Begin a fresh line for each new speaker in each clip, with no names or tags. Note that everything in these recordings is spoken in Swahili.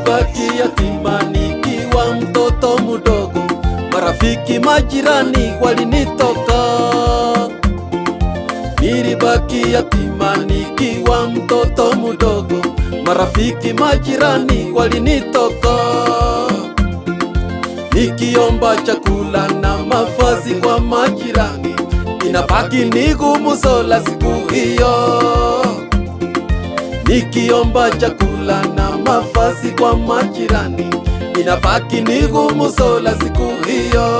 Nilibaki yatima nikiwa mtoto mdogo, marafiki majirani walinitoka. Nilibaki yatima nikiwa mtoto mdogo, marafiki majirani walinitoka. Nikiomba chakula na mavazi kwa majirani, inabaki ni gumu sola siku hiyo. Nikiomba chakula na mavazi kwa majirani, inabaki ni gumu sola siku hiyo.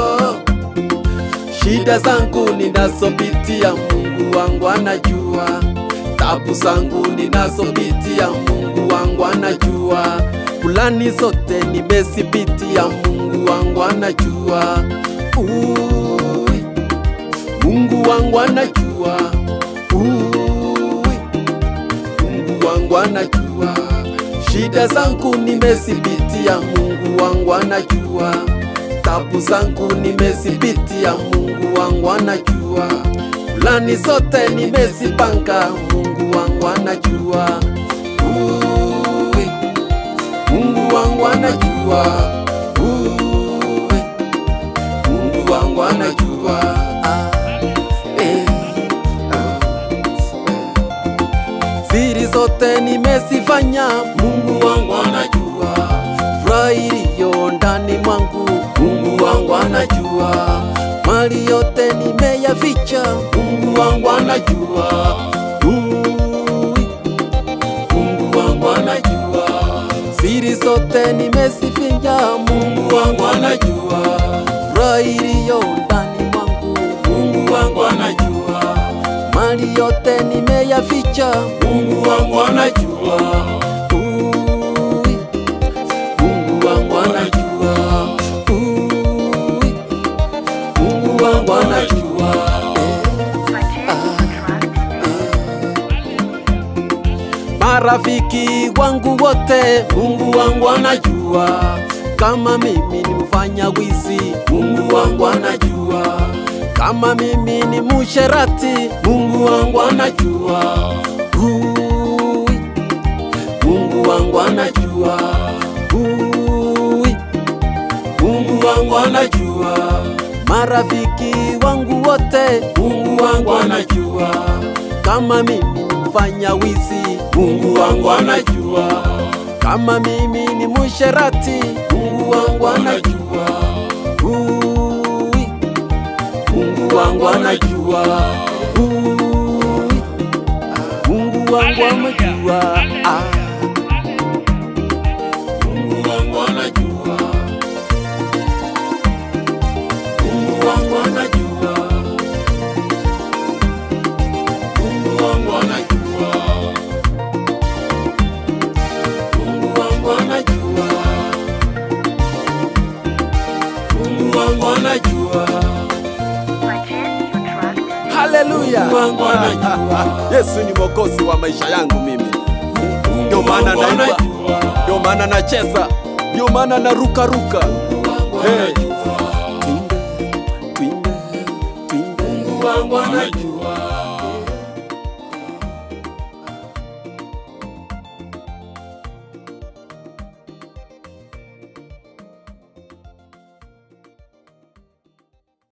Shida zangu ninazopitia Mungu wangu anajua, tabu zangu ninazopitia Mungu wangu anajua, fulani zote nimezipitia Mungu wangu anajua. Ui, Mungu wangu anajua. Ui, Mungu wangu anajua shida zangu nimezipitia, Mungu wangu anajua tabu zangu nimezipitia, Mungu wangu anajua fulani zote nimezipanga, Mungu wangu anajua. Ui, Mungu wangu anajua. Ui, Mungu wangu anajua. Ah, eh, ah, siri zote nimezifanya, Mungu wangu anajua. Furaha iliyo ndani mwangu, Mungu wangu anajua. Mali yote nimeyaficha, Mungu wangu anajua. Ui, Mungu wangu anajua. Siri zote nimezificha, Mungu wangu anajua. Furaha iliyo ndani mwangu, Mungu wangu anajua mali yote nimeyaficha, Mungu wangu anajua. Ui, Mungu wangu anajua. Ui, Mungu wangu anajua. Marafiki wangu wote, Mungu wangu anajua. Kama mimi ni mfanya wizi, Mungu wangu anajua. Kama mimi ni musherati, Mungu wangu anajua. Ui, Mungu wangu anajua. Ui, Mungu wangu anajua. Marafiki wangu wote, Mungu wangu anajua. Kama mimi ni mfanya wizi, Mungu wangu anajua. Kama mimi ni musherati, Mungu wangu anajua. Ui, Mungu wangu anajua. Ui, Mungu wangu anajua. Ah. Mungu wangu anajua. Mungu wangu anajua. Mungu wangu anajua. Mungu wangu anajua. Mungu wangu anajua.
Haleluya!
Mungu wangu anajua.
Yesu ni mwokozi wa maisha yangu mimi. Ndio
Mungu
maana
wangu
naimba,
anajua.
ndio maana nacheza, ndio maana naruka ruka.
Mungu wangu
Hey.
anajua.
Twinde, twinde, twinde.
Mungu wangu anajua.